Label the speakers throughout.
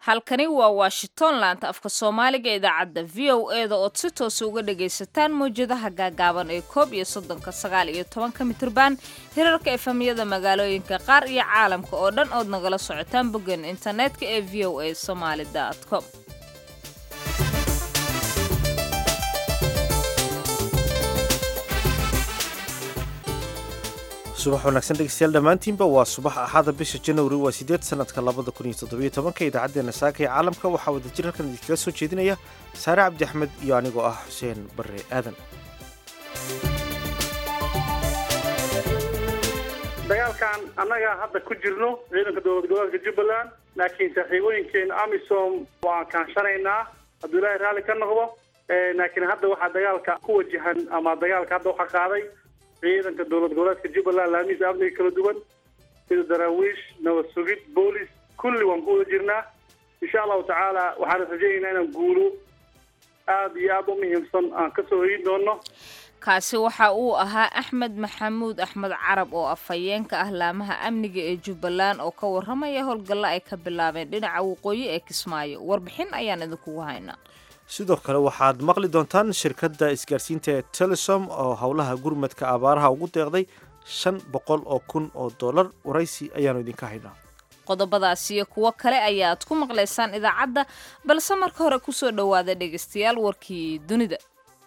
Speaker 1: halkani waa washington laanta afka soomaaliga idaacadda v o eda ood si toosa uga dhagaysataan mawjadaha gaagaaban ee koob iyo soddonka sagaal iyo tobanka mitrban hirarka efamyada magaalooyinka qaar iyo caalamka oo dhan ood nagala socotaan boggan internetka ee v o a somaali com
Speaker 2: subax wanaagsan dhegeystayaal dhammaantiinba waa subax axada bisha janwari waa sideed sanadka labada kun iyo toddobiyo tobanka idaacaddeenna saaka ee caalamka waxaa wadajir halkan idinkaga soo jeedinaya saare cabdi axmed iyo anigoo ah xuseen barre aadan
Speaker 3: dagaalkan annaga hadda ku jirno ciidanka dowlad goboleedka jubbaland laakiin saaxiibooyinkeena amisom waan kaanshanaynaa hadduu ilaahay raalli ka noqdo laakiin hadda waxaa dagaalka ku wajahan ama dagaalka hadda waxaa qaaday ciidanka dowlad goboleedka jubbaland laamihiisa amniga kala duwan sida daraawiish nabad sugid boolis kulli waan ku wada jirnaa insha allahu tacaala waxaan rajaynaynaa inaan guulo aada iyo aada u muhiimsan aan kasoo hoyin doono
Speaker 1: kaasi waxa uu ahaa axmed maxamuud axmed carab oo afhayeenka ah laamaha amniga ee jubbaland oo ka warramaya howlgalla ay ka bilaabeen dhinaca waqooyi ee kismaayo warbixin ayaan idinkugu haynaa
Speaker 2: sidoo kale waxaad maqli doontaan shirkadda isgaarsiinta ee telesom oo howlaha gurmadka abaaraha ugu deeqday shan boqol oo kun oo dollar waraysi ayaanu idinka haynaa
Speaker 1: qodobadaas iyo kuwo kale ayaad ku maqlaysaan idaacadda balse marka hore kusoo dhowaada dhegaystayaal warkii dunida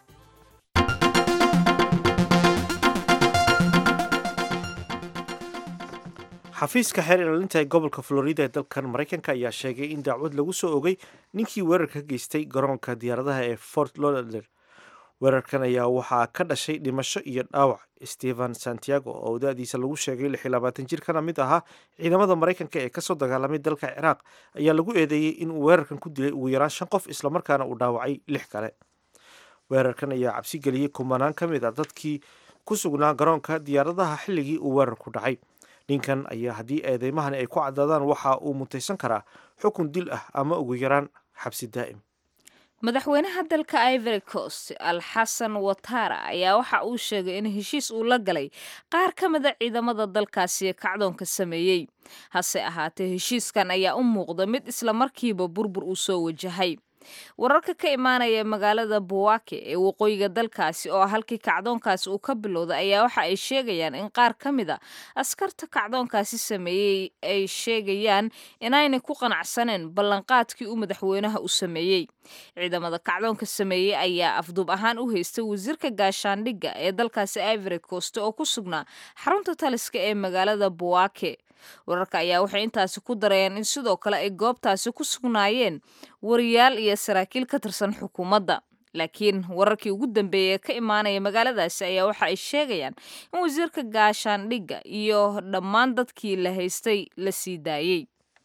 Speaker 2: xafiiska xeer ilaalinta ee gobolka florida ee dalkan maraykanka ayaa sheegay in dacwad lagu soo ogay ninkii weerarka ka geystay garoonka diyaaradaha ee fort lauderdale weerarkan ayaa waxaa ka dhashay dhimasho iyo dhaawac stephen santiago oo da-diisa lagu sheegay lix iyo labaatan jir kana mid ahaa ciidamada maraykanka ee kasoo dagaalamay dalka ciraaq ayaa lagu eedeeyey inuu weerarkan ku dilay ugu yaraan shan qof islamarkaana uu dhaawacay lix kale weerarkan ayaa cabsi geliyey kumanaan ka mid a dadkii ku sugnaa garoonka diyaaradaha xilligii uu weerarku dhacay ninkan ayaa haddii eedeymahani ay ku caddaadaan waxa uu mutaysan karaa xukun dil ah ama ugu yaraan xabsi daa'im
Speaker 1: madaxweynaha dalka ivory coast alxasan watara ayaa waxa uu sheegay in heshiis uu la galay qaar ka mida ciidamada dalkaasi kacdoonka sameeyey hase ahaatee heshiiskan ayaa u muuqda mid islamarkiiba burbur uu soo wajahay wararka ka imaanaya magaalada buwake ee waqooyiga dalkaasi oo halkii kacdoonkaasi uu ka bilowday ayaa waxa ay sheegayaan in qaar ka mid a askarta kacdoonkaasi sameeyey ay sheegayaan inaynay ku qanacsaneen ballanqaadkii uu madaxweynaha u sameeyey ciidamada kacdoonka sameeyey ayaa afduub ahaan u haystay wasiirka gaashaandhigga ee dalkaasi ivory coast oo ku sugnaa xarunta taliska ee magaalada buwake wararka ayaa waxay intaasi ku darayeen in sidoo kale ay goobtaasi ku sugnaayeen wariyaal iyo saraakiil ka tirsan xukuumadda laakiin wararkii ugu dambeeyey ee ka imaanaya magaaladaasi ayaa waxa ay sheegayaan in wasiirka gaashaandhigga iyo dhammaan dadkii la haystay la sii daayey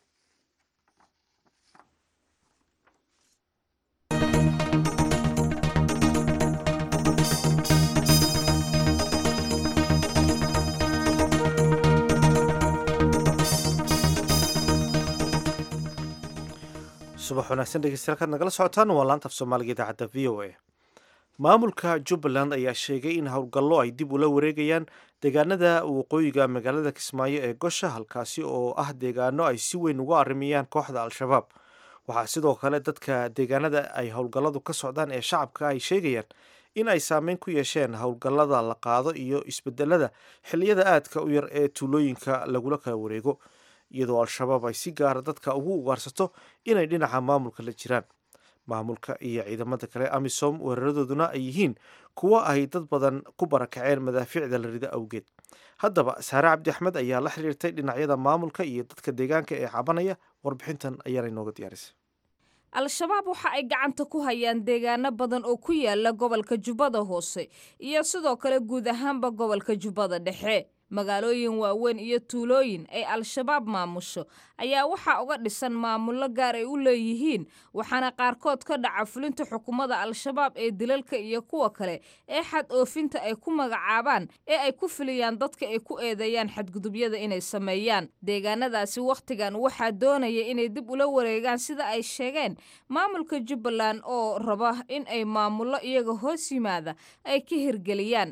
Speaker 2: subax wanaagsan dhegeystayaal kaad nagala socotaan waa laanta af soomaaliga idaacadda v o a maamulka jubbaland ayaa sheegay in howlgallo ay dib ula wareegayaan deegaanada waqooyiga magaalada kismaayo ee gosha halkaasi oo ah deegaano ay si weyn uga arrimayaan kooxda al-shabaab waxaa sidoo kale dadka deegaanada ay howlgalladu ka socdaan ee shacabka ay sheegayaan in ay saameyn ku yeesheen howlgallada la qaado iyo isbedelada xilliyada aadka u yar ee tuulooyinka lagula kala wareego iyadoo al-shabaab ay si gaara dadka ugu ugaarsato inay dhinaca maamulka la jiraan maamulka iyo ciidamada kale amisom weeraradooduna ay yihiin kuwo ay dad badan ku barakaceen madaafiicda la rida awgeed haddaba saare cabdi axmed ayaa la xiriirtay dhinacyada maamulka iyo dadka deegaanka ee cabanaya warbixintan ayaana inooga diyaarisay
Speaker 1: al-shabaab waxa ay gacanta ku hayaan deegaano badan oo ku yaala gobolka jubbada hoose iyo sidoo kale guud ahaanba gobolka jubbada dhexe magaalooyin waaweyn iyo tuulooyin ay al-shabaab maamusho ayaa waxaa uga dhisan maamullo gaar ay u leeyihiin waxaana qaarkood ka dhaca fulinta xukuumadda al-shabaab ee dilalka iyo kuwa kale ee xad oofinta ay ku magacaabaan ee ay ku filiyaan dadka ay ku eedeeyaan xadgudubyada inay sameeyaan deegaanadaasi wakhtigan waxaa doonaya inay dib ula wareegaan sida ay sheegeen maamulka jubbaland oo raba in ay maamullo iyaga hoos yimaada ay ka hirgeliyaan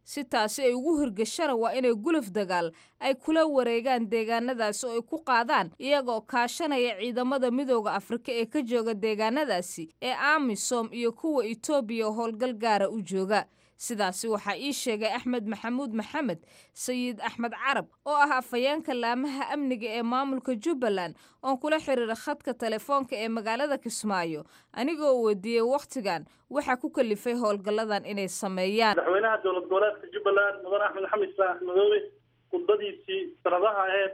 Speaker 1: si taasi ay ugu hirgashana waa inay guluf dagaal ay kula wareegaan deegaanadaasi oo ay ku qaadaan iyagoo kaashanaya ciidamada midooda afrika ee ka jooga deegaanadaasi ee amisom iyo kuwa etoobiya oo howlgal gaara u jooga sidaasi waxaa ii sheegay axmed maxamuud maxamed sayid axmed carab oo ah afhayeenka laamaha amniga ee maamulka jubbaland oon kula xiriira khadka telefoonka ee magaalada kismaayo anigoo weydiiyey wakhtigan waxaa ku kalifay howlgalladan inay sameeyaan
Speaker 3: madaxweynaha dowlad goboleedka jubbaland mudan axmed maxamed islaan madoobe khudbadiisii sanadaha aheyd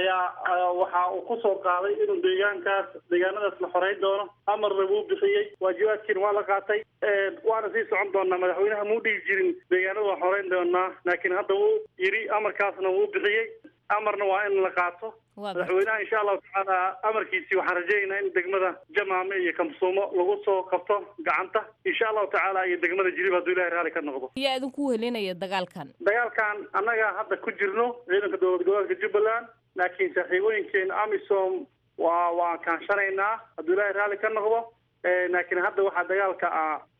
Speaker 3: ayaa waxa uu ku soo qaaday inuu deegaankaas deegaanadaas la xoreyn doono amarna wuu bixiyey waajibaadkiina waa la qaatay waana sii socon doonaa madaxweynaha muu dhigi jirin deegaanada waan xoreyn doonaa laakiin hadda wuu yidhi amarkaasna wuu bixiyey amarna waa in la qaato madaxweynaha insha allahu tacaala amarkiisii waxaan rajaynaynaa in degmada jamaame iyo kamsuumo lagu soo qabto gacanta insha allahu tacaala iyo degmada jilib hadduu ilahay raalli ka noqdo
Speaker 1: yaa idinku welinaya dagaalkan
Speaker 3: dagaalkan annaga hadda ku jirno ciidanka dowlad goboleedka jubbaland laakiin saaxiibooyinkeen amisom waa waan kaanshanaynaa hadduu ilaahay raalli ka noqdo laakiin hadda waxaa dagaalka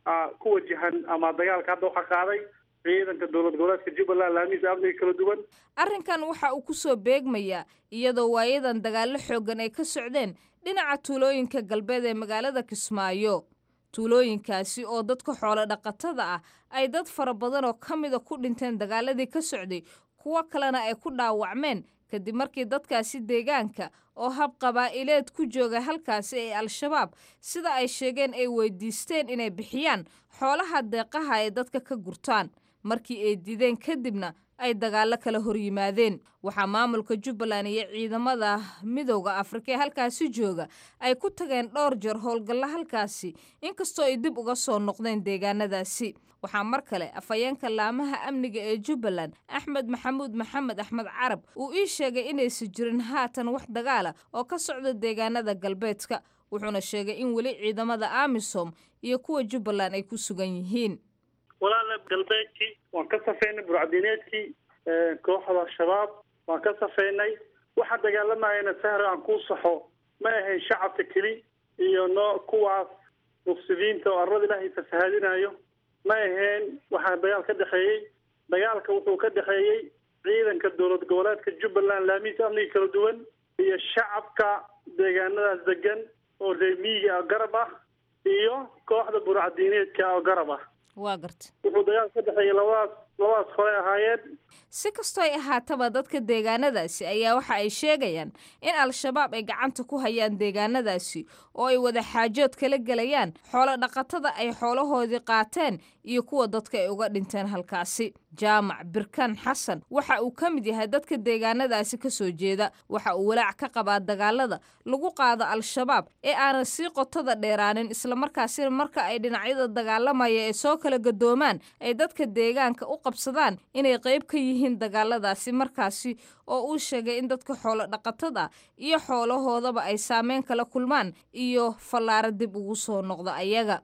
Speaker 3: ku wajahan ama dagaalka hadda waxaa qaaday ciidanka dowlad goboleedka jubbaland laamihiisa amniga kala duwan
Speaker 1: arrinkan waxa uu ku soo beegmayaa iyadoo waayadan dagaallo xooggan ay ka socdeen dhinaca tuulooyinka galbeed ee magaalada kismaayo tuulooyinkaasi oo dadka xoolo dhaqatada ah ay dad fara badan oo ka mida ku dhinteen dagaaladii ka socday kuwo kalena ay ku dhaawacmeen kadib markii dadkaasi deegaanka oo hab qabaa'ileed ku jooga halkaasi ee al-shabaab sida ay sheegeen ay weydiisteen inay bixiyaan xoolaha deeqaha ay dadka ka gurtaan markii ay dideen kadibna ay dagaallo kala hor yimaadeen waxaa maamulka jubbaland iyo ciidamada midowda afrika ee halkaasi jooga ay ku tageen dhowr jeer howlgallo halkaasi inkastoo ay dib uga soo noqdeen deegaanadaasi waxaa mar kale afhayeenka laamaha amniga ee jubbaland axmed maxamuud maxamed axmed carab uu ii sheegay inaysan jirin haatan wax dagaala oo ka socda deegaanada galbeedka wuxuuna sheegay in weli ciidamada amisom iyo kuwa jubbaland ay ku sugan yihiin
Speaker 3: walaala galbeedkii waan ka safeynay burcadineedkii kooxda al-shabaab waan ka safeynay waxa dagaalamayana sahra aan kuu saxo ma ahayn shacabka keli iyo noo kuwaas mufsidiinta oo arlada ilaahay fasahaadinayo ma ahayn waxaa dagaal ka dhexeeyey dagaalka wuxuu ka dhexeeyey ciidanka dowlad goboleedka jubbaland laamihiisa amniga kala duwan iyo shacabka deegaanadaas degan oo reemiyiga garab ah iyo kooxda burcadiineedka oo garab ah
Speaker 1: waa garta
Speaker 3: wuxuu dagaal ka dhexeeyey labadaas labadaas hore ahaayeen
Speaker 1: si kastoo ay ahaataba dadka deegaanadaasi ayaa waxa ay sheegayaan in al-shabaab ay gacanta ku hayaan deegaanadaasi oo ay wada xaajood kala gelayaan xoolo dhaqatada ay xoolahoodii qaateen iyo kuwa dadka ay uga dhinteen halkaasi jaamac birkan xasan waxa uu ka mid yahay dadka deegaanadaasi ka soo jeeda waxa uu walaac ka qabaa dagaalada lagu qaado al-shabaab ee aanan sii qotada dheeraanin islamarkaasina marka ay dhinacyada dagaalamaya ee soo kala gadoomaan ay dadka deegaanka u qabsadaan inay qayb ka yihiin dagaaladaasi markaasi oo uu sheegay in dadka xoolo dhaqatada iyo xoolahoodaba ay saameyn kala kulmaan iyo fallaaro dib ugu soo noqda ayaga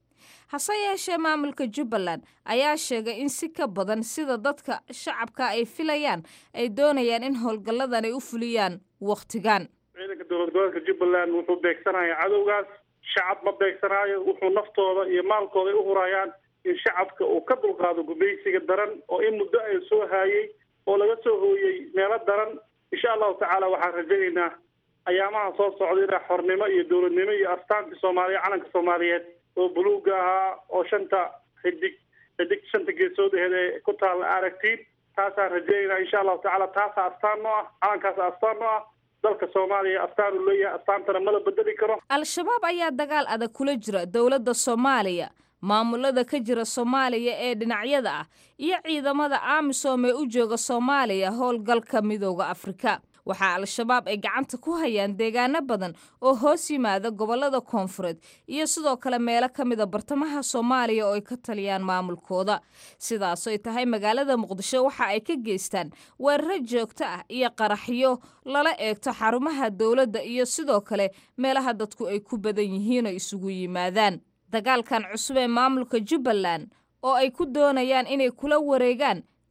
Speaker 1: hase yeeshee maamulka jubbaland ayaa sheegay in si ka badan sida dadka shacabka ay filayaan ay doonayaan in howlgalladan ay u fuliyaan wakhtigan
Speaker 3: ciidanka dowlad goboleedka jubbaland wuxuu beegsanaya cadowgaas shacab ma beegsanaayo wuxuu naftooda iyo maalkooda ay u hurayaan in shacabka uu ka dulqaado gumaysiga daran oo in muddo ay soo haayey oo laga soo hooyey meelo daran insha allahu tacaala waxaan rajaynaynaa ayaamaha soo socda inaa xornimo iyo dowladnimo iyo astaanka soomaaliya calanka soomaaliyeed oo buluuga ahaa oo shanta xidig xidig shanta geesood aheed ee ku taalla aragtiin taasaan rajaynaa insha allahu tacaala taasaa astaan noo ah calankaasa astaan noo ah dalka soomaaliya astaan uu leeyahay astaantana mala bedeli karo
Speaker 1: al-shabaab ayaa dagaal adag kula jira dowladda soomaaliya maamulada ka jira soomaaliya ee dhinacyada ah iyo ciidamada amisom ee u jooga soomaaliya howlgalka midooda afrika waxaa al-shabaab ay gacanta ku hayaan deegaano badan oo hoos yimaada gobollada koonfureed iyo sidoo kale meelo ka mida bartamaha soomaaliya oo ay ka taliyaan maamulkooda sidaasoy tahay magaalada muqdisho waxa ay ka geystaan weeraro joogto ah iyo qaraxyo lala eegto xarumaha dowladda iyo sidoo kale meelaha dadku ay ku badan yihiin oo isugu yimaadaan dagaalkan cusub ee maamulka jubbaland oo ay ku doonayaan inay kula wareegaan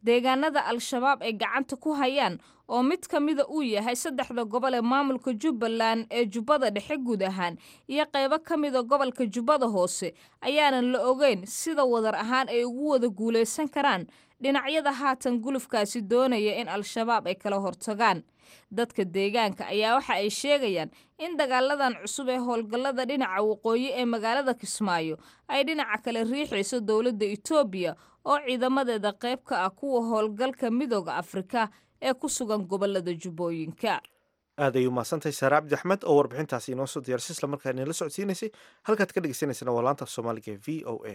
Speaker 1: deegaanada al-shabaab ay gacanta ku hayaan oo mid ka mida uu yahay saddexda gobol ee maamulka jubbaland ee jubbada dhexe guud ahaan iyo qaybo ka mida gobolka jubbada hoose ayaanan la ogeyn sida wadar ahaan ay ugu wada guulaysan karaan dhinacyada haatan gulufkaasi doonaya in al-shabaab ay kala hortagaan dadka deegaanka ayaa waxa ay sheegayaan in dagaaladan cusub ee howlgallada dhinaca waqooyi ee magaalada kismaayo ay dhinaca kale riixayso dowladda etoobiya oo ciidamadeeda qayb ka ah kuwa howlgalka midooda afrika ee ku sugan gobolada jubbooyinka
Speaker 2: aad ay umahadsantahay saare cabdi axmed oo warbixintaasi inoo soo diyaarsay isla markaa inala socodsiinaysay halkaad ka dhegeysaneysana waa laanta af soomaaliga ee v o a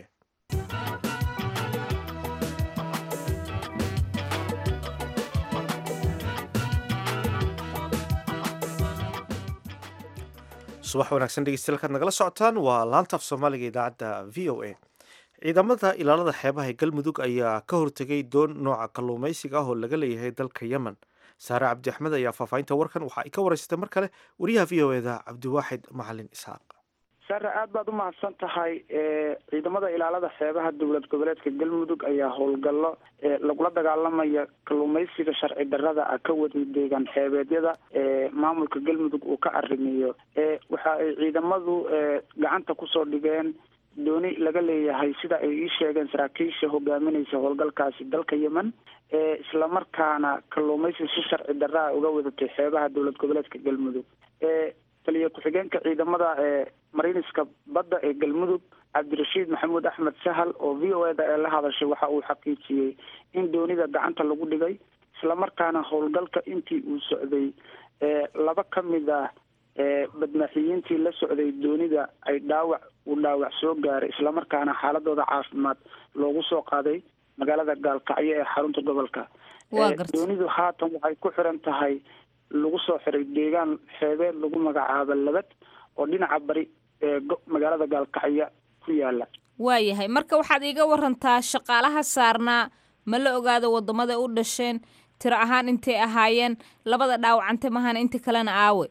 Speaker 2: subax wanaagsan dhegeystayaal kaad nagala socotaan waa laanta af soomaaliga idaacadda v o a ciidamada ilaalada xeebaha ee galmudug ayaa ka hortegay doon nooca kalluumaysiga ah oo laga leeyahay dalka yemen saare cabdi axmed ayaa faahfaahinta warkan waxa ay ka wareysatay mar kale wariyaha v o eda cabdiwaaxid macalin isxaaq
Speaker 4: sare aad baad umahadsan tahay ciidamada ilaalada xeebaha dowlad goboleedka galmudug ayaa howlgallo lagula dagaalamaya kalluumaysiga sharci darada ah ka waday deegaan xeebeedyada maamulka galmudug uu ka arrimiyo waxa ay ciidamadu gacanta kusoo dhigeen dooni laga leeyahay sida ay ii sheegeen saraakiisha hogaaminaysa howlgalkaasi dalka yemen islamarkaana kalluumaysi si sharci daraa uga wadatay xeebaha dowlad goboleedka galmudug taliya ku-xigeenka ciidamada mariniska badda ee galmudug cabdirashiid maxamuud axmed sahal oo v o eda ee la hadashay waxa uu xaqiijiyey in doonida gacanta lagu dhigay islamarkaana howlgalka intii uu socday laba ka mid ah badmaaxiyiintii la socday doonida ay dhaawac uu dhaawac soo gaaray islamarkaana xaaladooda caafimaad loogu soo qaaday magaalada gaalkacyo ee xarunta gobolka doonidu haatan waxay ku xiran tahay lagu soo xiray deegaan xeebeed lagu magacaabo labad oo dhinaca bari ee magaalada gaalkacyo ku yaala
Speaker 1: waayahay marka waxaad iiga warantaa shaqaalaha saarnaa ma la ogaado wadamada u dhasheen tiro ahaan intay ahaayeen labada dhaawacante mahana inta kalena aawe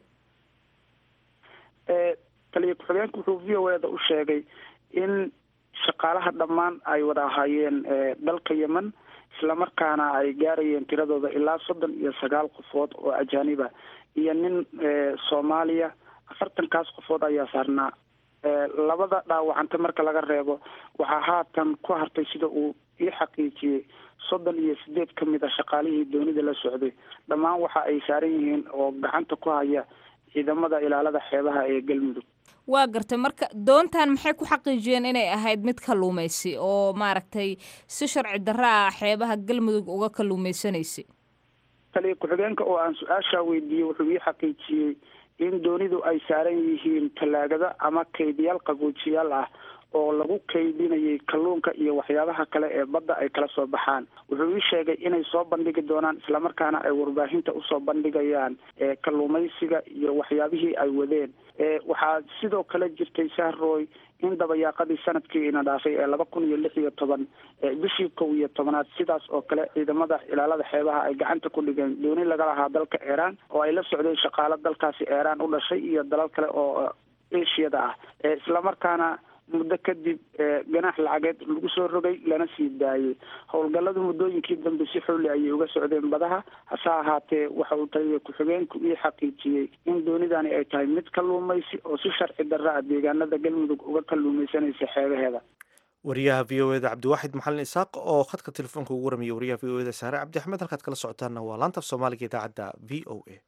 Speaker 4: taliya ku-xigeenka wuxuu v o eda u sheegay in shaqaalaha dhammaan ay wada ahaayeen dalka yemen islamarkaana ay gaarayeen tiradooda ilaa soddon iyo sagaal qofood oo ajaaniba iyo nin soomaaliya afartankaas qofood ayaa saarnaa labada dhaawacante marka laga reebo waxaa haatan ku hartay sida uu ii xaqiijiyey soddon iyo sideed ka mid a shaqaalihii doonida la socday dhammaan waxa ay saaran yihiin oo gacanta ku haya ciidamada ilaalada xeebaha ee galmudug
Speaker 1: waa gartay marka doontan maxay ku xaqiijiyeen inay ahayd mid kalluumaysi oo maaragtay si sharci darra ah xeebaha galmudug uga kalluumaysanaysay
Speaker 4: taliya ku-xigeenka oo aan su-aashaa weydiiyey wuxuu ii xaqiijiyey in doonidu ay saaran yihiin tallaagada ama kaydiyaal qaboojiyaal ah oo lagu kaydinayay kalluunka iyo waxyaabaha kale ee badda ay kala soo baxaan wuxuu ii sheegay inay soo bandhigi doonaan islamarkaana ay warbaahinta usoo bandhigayaan kalluumaysiga iyo waxyaabihii ay wadeen waxaa sidoo kale jirtay sahroy in dabayaaqadii sanadkii ina dhaafay ee laba kun iyo lix iyo toban bishii kow iyo tobanaad sidaas oo kale ciidamada ilaalada xeebaha ay gacanta ku dhigeen dooni laga lahaa dalka iiraan oo ay la socdeen shaqaalo dalkaasi iiraan u dhashay iyo dalal kale oo ashiyada ah islamarkaana muddo kadib ganaax lacageed lagu soo rogay lana sii daayey howlgalladu muddooyinkii dambe si xooli ayay uga socdeen badaha hase ahaatee waxa uu taliya ku-xigeenku ii xaqiijiyey in doonidani ay tahay mid kalluumaysi oo si sharci darra ah deegaanada galmudug uga kalluumaysanaysa xeebaheeda
Speaker 2: wariyaha v o eda cabdiwaaxid maxalin isaaq oo khadka telefoonka ugu waramiya wariyaha v o eda saare cabdi axmed halkaad kala socotaanna waa laanta af soomaaliga idaacadda v o a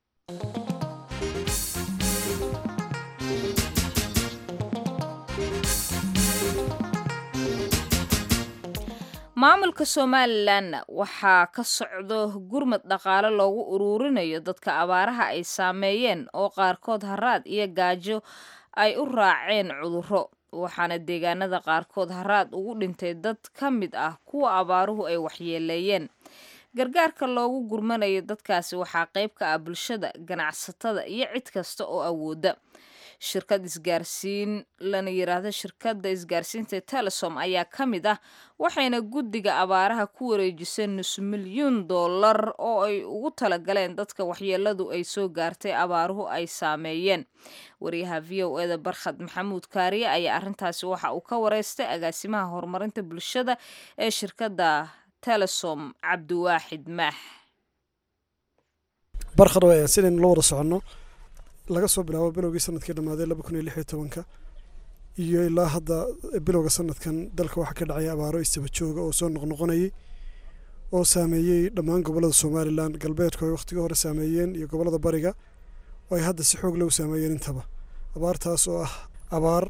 Speaker 1: maamulka somalilan waxaa ka socdo gurmad dhaqaale loogu uruurinayo dadka abaaraha ay saameeyeen oo qaarkood haraad iyo gaajo ay u raaceen cudurro waxaana deegaanada qaarkood haraad ugu dhintay dad ka mid ah kuwa abaaruhu ay waxyeeleeyeen gargaarka loogu gurmanayo dadkaasi waxaa qayb ka ah bulshada ganacsatada iyo cid kasta oo awooda shirkad isgaarsiin lana yiraahdo shirkadda isgaarsiinta telesom ayaa ka mid ah waxayna guddiga abaaraha ku wareejiseen nus milyuun dollar oo ay ugu talagaleen dadka waxyeeladu ay soo gaartay abaaruhu ay saameeyeen wariyaha v o eda barkhad maxamuud kaariye ayaa arrintaasi waxa uu ka wareystay agaasimaha horumarinta bulshada ee shirkadda telesom cabdiwaaxid maax
Speaker 5: barkhad sidaynu la wada soconno laga soo bilaabo bilowgii sanadkii dhammaaday laba kun iyo lix iyo tobanka iyo ilaa hadda bilowga sanadkan dalka waxaa ka dhacay abaaro istaba jooga oo soo noqnoqonayay oo saameeyey dhammaan gobollada somalilan galbeedku ay wakhtigii hore saameeyeen iyo gobollada bariga oo ay hadda si xoog leh u saameeyeen intaba abaartaas oo ah abaar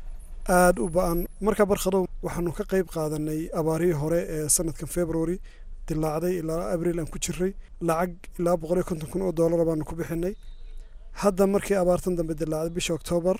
Speaker 5: aada u ba-an markaa barkhadow waxaanu ka qayb qaadanay abaarihii hore ee sanadkan february dilaacday ilaa abril aan ku jiray lacag ilaa boqol iyo konton kun oo doolara baanu ku bixinay hadda markii abaartan dambe dilaacday bisha oktoobar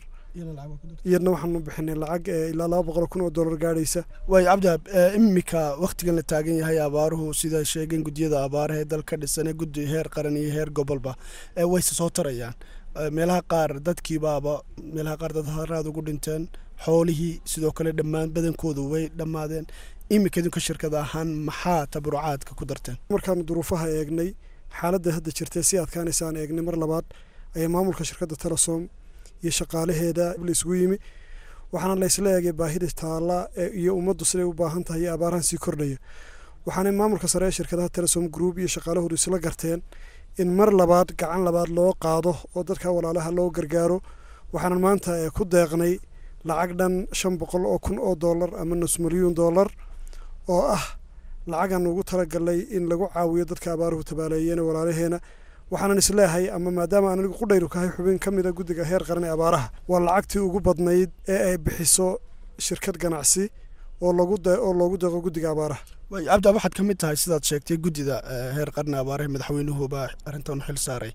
Speaker 5: iyadna waxaanu bixinay lacag ilaa laba boqol kun oo doolar gaadhaysa
Speaker 6: waayo cabdihaab imika wakhtigan la taagan yahay abaaruhu sida sheegeen guddiyada abaaraha ee dalka dhisan ee guddi heer qaran iyo heer gobolba wayse soo tarayaan meelaha qaar dadkiibaaba meelaha qaar dad haraad ugu dhinteen xoolihii sidoo kale dhammaan badankoodu way dhammaadeen imika idinka shirkad ahaan maxaa tabarucaadka ku darteen
Speaker 5: markaanu duruufaha eegnay xaaladda hadda jirtay si adkaanaysaan eegnay mar labaad ayaa maamulka shirkadda telesom iyo shaqaalaheeda la isugu yimi waxaana la isla eegay baahida taalla iyo ummaddu siday u baahan tahay iyo abaarahan sii kordhaya waxaanay maamulka sare ee shirkadaha telesom group iyo shaqaalahoodu isla garteen in mar labaad gacan labaad loo qaado oo dadka walaalaha loo gargaaro waxaanan maanta ku deeqnay lacag dhan shan boqol oo kun oo dollar ama nus milyuun dollar oo ah lacagaan ugu talagalnay in lagu caawiyo dadka abaaruhu tabaaleeyeen walaalaheena waxaanan isleehay ama maadaama aan anigu qudhayru kahay xubin ka mid a guddiga heer qaran ee abaaraha waa lacagtii ugu badnayd ee ay bixiso shirkad ganacsi oo lagu oo loogu deeqo guddiga abaaraha
Speaker 6: waayo cabdiab waxaad ka mid tahay sidaad sheegtay guddida heer qarni abaaraha madaxweynuhuba arrintan xil saaray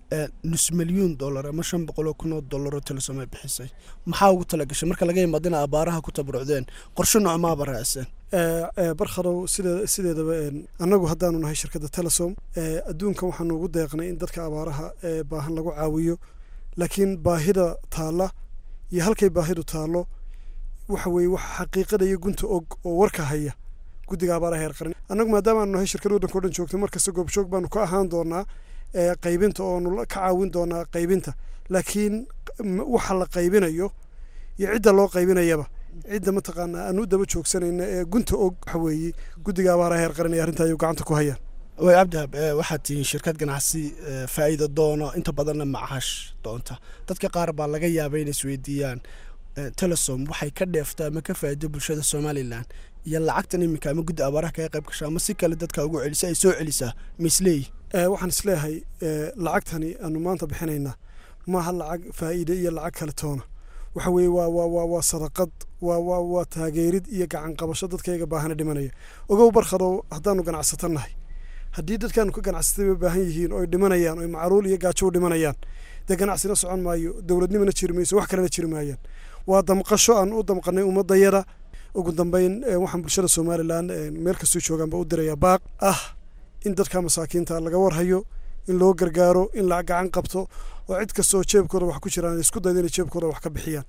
Speaker 6: nus milyuun dollar ama shan boqol oo kun oo dollar oo telesom ay bixisay maxaa ugu talagashay marka laga yimaado in abaaraha ku tabarucdeen qorshe noocmaaba raacsan
Speaker 5: barkhadow side sideedaba annagu haddaanu nahay shirkadda telesom adduunkan waxaanu ugu deeqnay in dadka abaaraha ee baahan lagu caawiyo laakiin baahida taalla iyo halkay baahidu taallo waxa weeye wax xaqiiqada iyo gunta og oo warka haya guddiga abaaraha heer qaran annagu maadaama aanu nahay shirkad waddanka o dhan joogto markasta goobjoog baanu ka ahaan doonaa qaybinta oonu ka caawin doonaa qaybinta laakiin waxa la qaybinayo iyo cidda loo qaybinayaba cidda mataqaanaa aanu u daba joogsanayna ee gunta og waxa weeye guddiga abaaraha heer qaran ee arrinta ayuu gacanta ku hayaan
Speaker 6: way cabdihab waxaad tihiin shirkad ganacsi faa'iida doono inta badanna macash doonta dadka qaar baa laga yaabay inay isweydiiyaan telesom waxay ka dheeftaa ama ka faa'iido bulshada somalilan iyo lacagtan iminka ama guddi abaaraha kaga qayb gasha ama si kale dadka ugu celisa ay soo celisaa ma isleeyi
Speaker 5: waxaan isleeyahay lacagtani aanu maanta bixinaynaa maaha lacag faa'iide iyo lacag kale toona waxa weeye waa waa waa waa sadaqad waa waa waa taageerid iyo gacan qabasho dadkayga baahana dhimanaya ogow barkhadow haddaanu ganacsato nahay haddii dadkaanu ka ganacsatay ba baahan yihiin oy dhimanayaan oy macruul iyo gaajo u dhimanayaan dee ganacsina socon maayo dowladnimana jiri mayso wax kalena jiri maayaan waa damqasho aan u damqanay ummadayada ugu dambeyn waxaan bulshada somalilan meel kastoo joogaanba u dirayaa baaq ah in dadka masaakiinta laga warhayo in loo gargaaro in la gacan qabto oo cid kastoo jeebkooda wax ku jiraan isku dayda inay jeebkooda wax ka bixiyaan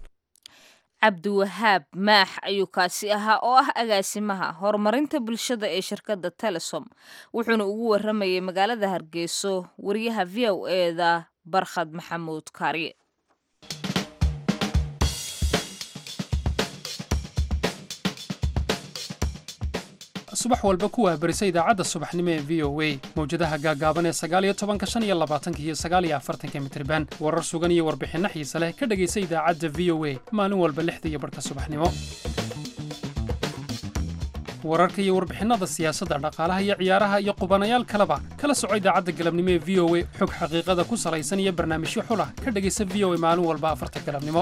Speaker 1: cabdiwahaab maax ayuu kaasi ahaa oo ah agaasimaha horumarinta bulshada ee shirkadda telesom wuxuuna ugu waramayay magaalada hargeyso wariyaha v o eda barkhad maxamuud kaariye
Speaker 7: subax walba ku waabarisa idaacadda subaxnimo ee v o a mawjadaha gaagaaban ee sagaaliyo tobanka shan iyo labaatanka iyo sagaaliyo afartanka mitriban warar sugan iyo warbixinno xiise leh ka dhegaysa idaacadda v o a maalin walba lixda iyo barhka subaxnimo wararka iyo warbixinnada siyaasadda dhaqaalaha iyo ciyaaraha iyo qubanayaal kaleba kala soco idaacadda galabnimo ee v o a xog xaqiiqada ku salaysan iyo barnaamijyo xulah ka dhegaysa v o a maalin walba afarta galabnimo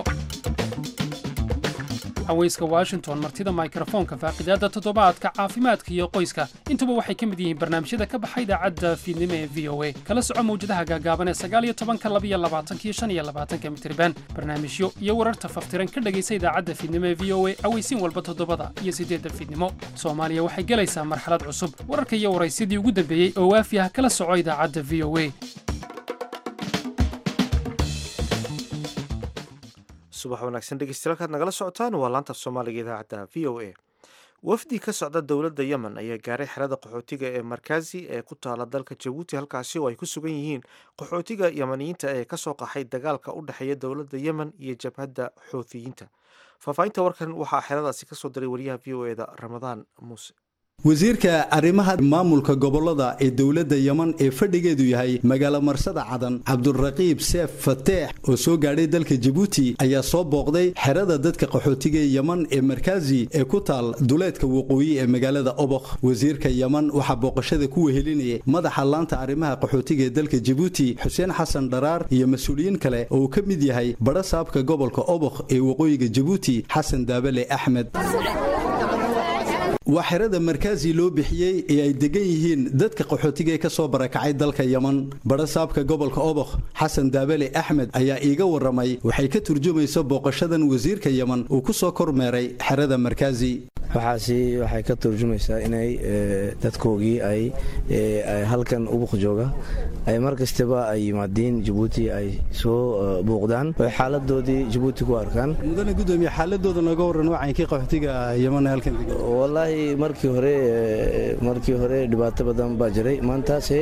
Speaker 7: haweyska washington martida mikrofoonka faaqidaadda toddobaadka caafimaadka iyo qoyska intuba waxay ka mid yihiin barnaamijyada ka baxa idaacadda fiidnimo ee v o a kala soco mawjadaha gaagaaban ee sagaaliyo tobanka labiyo labaatanka iyo shan iyo labaatanka mitriban barnaamijyo iyo wararta faftiran ka dhegaysa idaacadda fiidnimo ee v o a aweysiin walba toddobada iyo siddeedda fiidnimo soomaaliya waxay gelaysaa marxalad cusub wararka iyo waraysyadii ugu dambeeyey oo waafi ah kala soco idaacadda v o a
Speaker 2: subax wanaagsan dhegeystayaal kaad nagala socotaan waa laanta af soomaaliga idaacadda v o a wafdi ka socda dowladda yemen ayaa gaaray xerada qaxootiga ee markazi ee ku taala dalka jabuuti halkaasi oo ay ku sugan yihiin qaxootiga yemaniyiinta ee kasoo qaxay dagaalka u dhexeeya dowladda yemen iyo jabhadda xouthiyiinta faahfaahinta warkan waxaa xeradaasi kasoo diray wariyaha v o eda ramadaan muuse
Speaker 8: wasiirka arrimaha maamulka gobolada ee dowladda yeman ee fadhigeedu yahay magaalo marsada cadan cabduraqiib seef fateex oo soo gaadhay dalka jabuuti ayaa soo booqday xerada dadka qaxootiga ee yeman ee markaazi ee ku taal duleedka waqooyi ee magaalada obokh wasiirka yeman waxaa booqashada ku wehelinayay madaxa laanta arrimaha qaxootiga ee dalka jabuuti xuseen xasan dharaar iyo mas-uuliyiin kale oo uu ka mid yahay badha saabka gobolka obokh ee waqooyiga jabuuti xasan daabale axmed waa xerada markaazi loo bixiyey ee ay degan yihiin dadka qaxootiga ee ka soo barakacay dalka yeman badhasaabka gobolka obokh xasan daabale axmed ayaa iiga waramay waxay ka turjumayso booqashadan wasiirka yeman uu ku soo kormeeray xerada markaazi
Speaker 9: waxaasi waxay ka turjumaysaa inay dadkoogii ay halkan ubuq jooga ay mar kastaba ay yimaadiin jabuuti ay soo buuqdaan oy xaaladoodii jabuuti ku arkaan
Speaker 8: mudane gudoomiye xaaladooda nooga waran wacankii qaxootiga yeman halkan
Speaker 9: wallaahi markii hore markii hore dhibaato badan baa jiray maantaase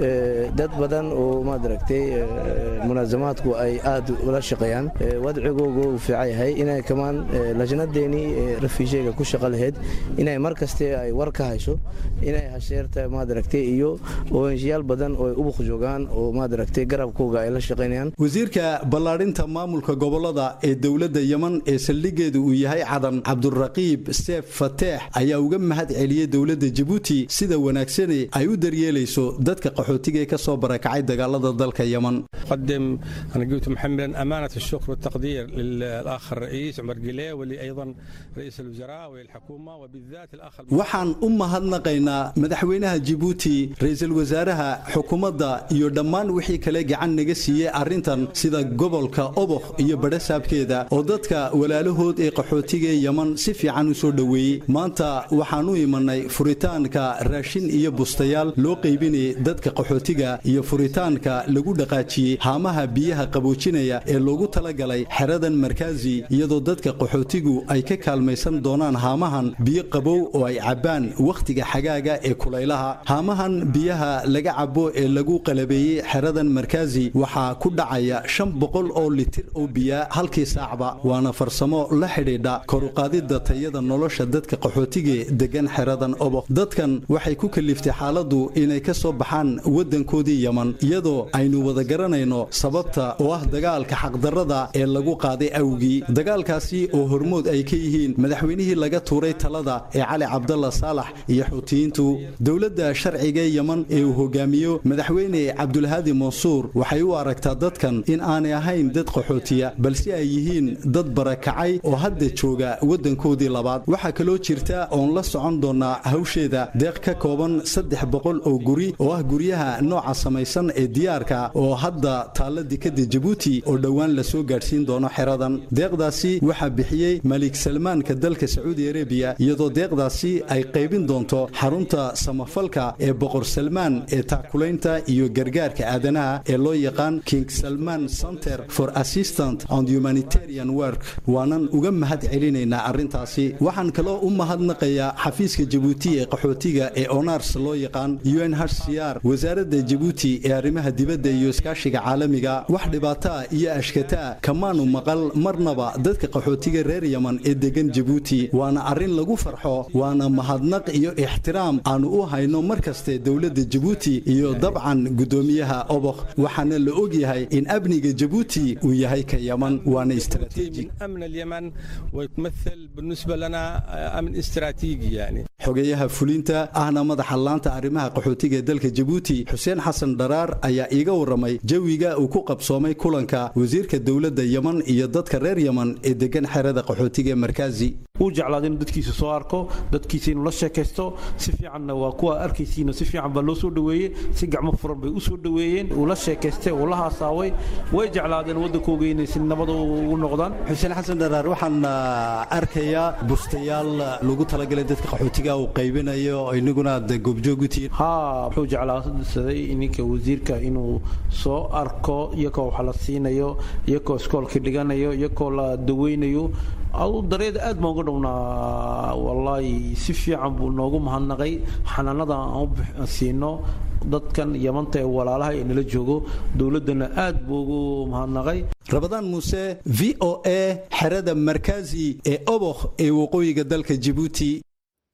Speaker 9: dad badan oo maad aragtay munaasamaadku ay aad ula shaqeeyaan wadcigooga uu fiican yahay inay kamaan lajnadeenii rafiisheega ku shaqa lahayd inay mar kaste ay war ka hayso inay hasheerta maad aragtay iyo oenshiyaal badan oo ubuq joogaan oo maad aragtay garabkooga ay la shaqaynayaan
Speaker 8: wasiirka ballaadhinta maamulka gobolada ee dowladda yeman ee saldhigeedu uu yahay cadan cabduraqiib seef fateex ayaa uga mahad celiyey dowladda jabuuti sida wanaagsane ay u daryeelayso dadka qaxootiga ee ka soo barakacay dagaalada dalka yeman
Speaker 10: قدم أنا قلت محمدا أمانة الشكر والتقدير للأخ الرئيس عمر قليه واللي أيضا رئيس الوزراء والحكومة وبالذات الأخ
Speaker 8: waxaan u mahadnaqaynaa madaxweynaha jabuuti ra-iisul wasaaraha xukuumadda iyo dhammaan wixii kale gacan naga siiyey arrintan sida gobolka obokh iyo badhasaabkeeda oo dadka walaalahood ee qaxootiga ee yeman si fiican u soo dhoweeyey maanta waxaan u imanay furitaanka raashin iyo bustayaal loo qaybinayay dadka qaxootiga iyo furitaanka lagu dhaqaajiyey haamaha biyaha qaboojinaya ee loogu talagalay xeradan markaazi iyadoo dadka qaxootigu ay ka kaalmaysan doonaan haamahan biyo qabow oo ay cabbaan wakhtiga xagaaga ee kulaylaha haamahan biyaha laga cabo ee lagu qalabeeyey xeradan markaazi waxaa ku dhacaya shan boqol oo litir oo biyaa halkii saacba waana farsamo la xidhiidha koruqaadidda tayada nolosha dadka qaxootiga degan xeradan obok dadkan waxay ku kaliftay xaaladdu inay ka soo baxaan waddankoodii yeman iyadoo aynu wada garanayno sababta oo ah dagaalka xaqdarrada ee lagu qaaday awgii dagaalkaasi oo hormood ay ka yihiin madaxweynihii laga tuuray talada ee cali cabdalla saalax iyo xuutiyiintu dowladda sharciga yeman ee uu hogaamiyo madaxweyne cabdulhaadi mansuur waxay u aragtaa dadkan in aanay ahayn dad qaxootiya balse ay yihiin dad barakacay oo hadda jooga waddankoodii labaad waxaa kaloo jirta oon la socon doonaa hawsheeda deeq ka kooban saddex boqol oo guri oo ah guryaha nooca samaysan ee diyaarka oo hadda taalla dekada jabuuti oo dhowaan lasoo gaadhsiin doono xeradan deeqdaasi waxaa bixiyey malik salmaanka dalka sacuudi arabiya iyadoo deeqdaasi ay qaybin doonto xarunta samafalka ee boqor salmaan ee taakulaynta iyo gargaarka aadanaha ee loo yaqaan king salman center for assistant and humanitarian work waanan uga mahad celinaynaa arrintaasi waxaan kaloo u mahadnaqayaa xafiiska jabuuti ee qaxootiga ee onars loo yaqaan unhcr wasaaradda jabuuti ee arrimaha dibadda iyo iskaashiga caalamiga wax dhibaataa iyo ashkataa kamaanu maqal marnaba dadka qaxootiga reer yeman ee degan jabuuti waana arrin lagu farxo waana mahadnaq iyo ixtiraam aanu u hayno mar kaste dowladda jabuuti iyo dabcan guddoomiyaha obokh waxaana la og yahay in amniga jabuuti uu yahay ka yeman waana istaraatiiji
Speaker 10: أمن اليمن ويتمثل بالنسبة لنا أمن استراتيجي يعني
Speaker 8: xogeyaha fulinta ahna madaxa laanta arrimaha qaxootiga ee dalka jabuuti xuseen xasan dharaar ayaa iiga waramay jawiga uu ku qabsoomay kulanka wasiirka dowladda yeman iyo dadka reer yeman ee degan xerada qaxootiga ee markaazi
Speaker 11: uu jeclaada inuu dadkiisa soo arko dadkiisa inuu la sheekaysto si fiicanna waa kuwa arkaysiina si fiican baa loo soo dhoweeyey si gacmo furan bay u soo dhoweeyeen uu la sheekaystay uu la haasaaway way jeclaadeen waddankooga inay si nabad ugu noqdaan
Speaker 8: xuseen xasan dharaar waxaan arkayaa bustayaal lagu talagalay dadka qaxootiga uu qaybinayo inaguna aad goobjoog u tihiin
Speaker 11: haa wuxuu jeclaadsaday ninka wasiirka inuu soo arko iyakoo wax la siinayo iyakoo iskoolka dhiganayo iyakoo la daweynayo adu dareeda aad baan uga dhownaa wallaahi si fiican buu noogu mahadnaqay xanaanada aan siino dadkan yamanta ee walaalaha ee nala joogo dowladdana aad buu ugu mahadnaqay
Speaker 8: rabadaan muuse v o a xerada markaazi ee obokh ee waqooyiga dalka jabuuti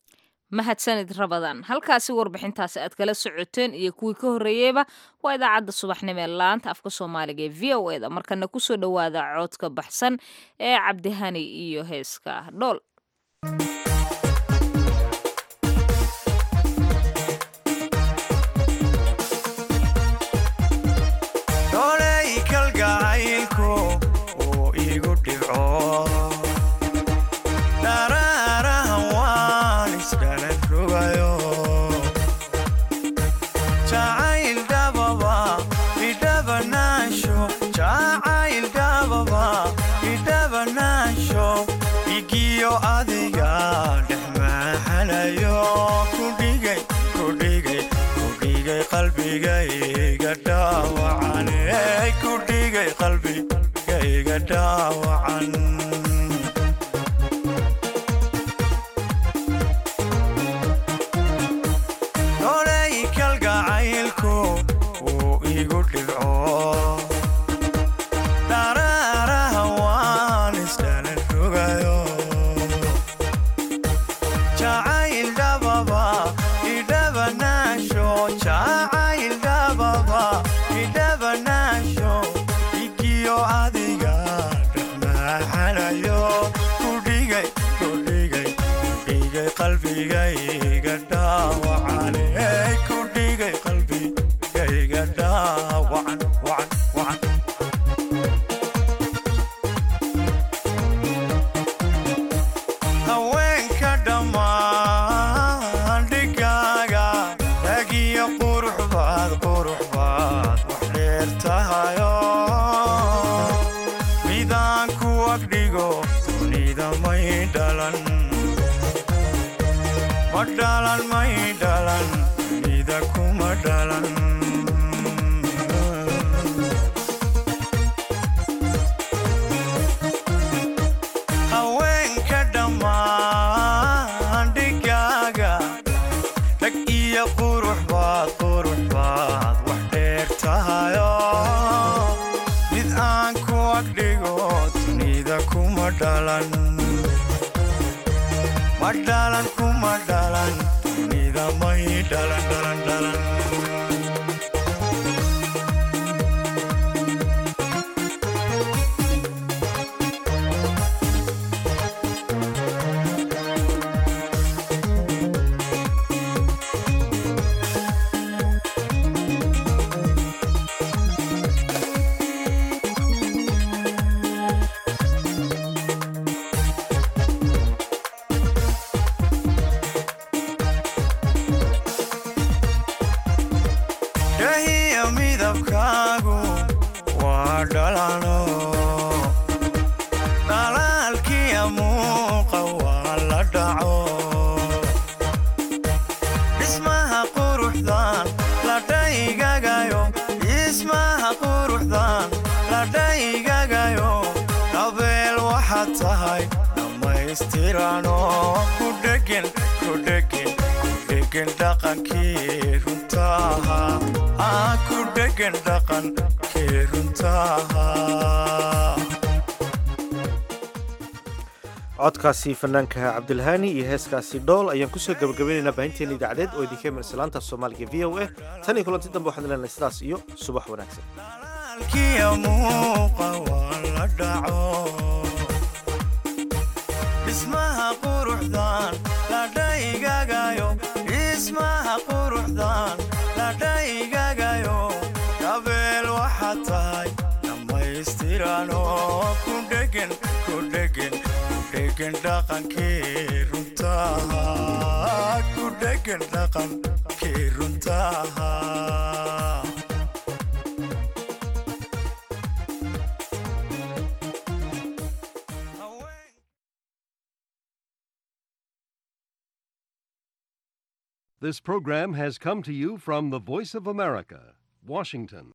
Speaker 1: mahadsanid rabadaan halkaasi warbixintaasi aad kala socoteen iyo kuwii ka horreeyeyba waa idaacadda subaxnimo ee laanta afka soomaaliga ee v o eda markana kusoo dhowaada coodka baxsan ee cabdihani iyo heeska dhool
Speaker 12: dholey kalgacaylku uu igu dhibco dharaarahan waan iskala rogayo jacayl dhababa idhabanaansho jacayl dhababa idhabanaansho igiyo adiga dhex maaxanayo kudhigay kudhigay kudhigay qalbigayga dhaawacane kudhigay qalbigayga dhaawacan dholey kalgacaylku wuu igu dhibco dharaaraha waan iskala rogayo jacayl dhababa idhabanaasho jacayl dhababa idhabanaasho igiyo adiga dhexmaaxanayo kudhigay kudhigay kudhigay qalbigayga dhaawacane kudhigay qalbigayga dhaawacan wacan wacan haweenka dhammaan dhigaaga ragiyo qurux baad qurux baad wax dheer tahayo midaan ku agdhigo dunida may dhalan ma dhalan may dhalan dunida kuma dhalan haweenka dhammaan dhigaaga rag iyo qurux baad qurux baad wax dheer tahayo mid aan ku agdhigo dunida kuma dhalan ma dhalan kuma dhalan dunida may dhalan dhalan dhalan dhahiya midabkaagu waa dhalano dhalaalkiya muuqa waa la dhaco dhismaha quruxdan la dhaygagayo dhismaha quruxdan la dhaygagayo dabeel waxaad tahay dhammaystirano ku dhegen ku dhegen ku dhegen dhaqankii runtaha aa ku dhegen dhaqankii runtaha
Speaker 2: codkaasi fanaanka cabdilhaani iyo heeskaasi dhool ayaan kusoo gabagabaynaynaa baahinteena idaacadeed oo idinka iman islaanta soomaaliga v o a tan iyo kulanti dambe waxaan leenahay sidaas iyo subax wanaagsan
Speaker 12: kiya muuqa waa la dhaco dhismaha quruxdan la dhaygagayo dhismaha quruxdan la dhaygagayo dabeel waxaad tahay dhammaystirano ku dhegen ku dhegen ku dhegen dhaqankii runtaha ku dhegen dhaqankii runtaha
Speaker 13: This program has come to you from the Voice of America, Washington.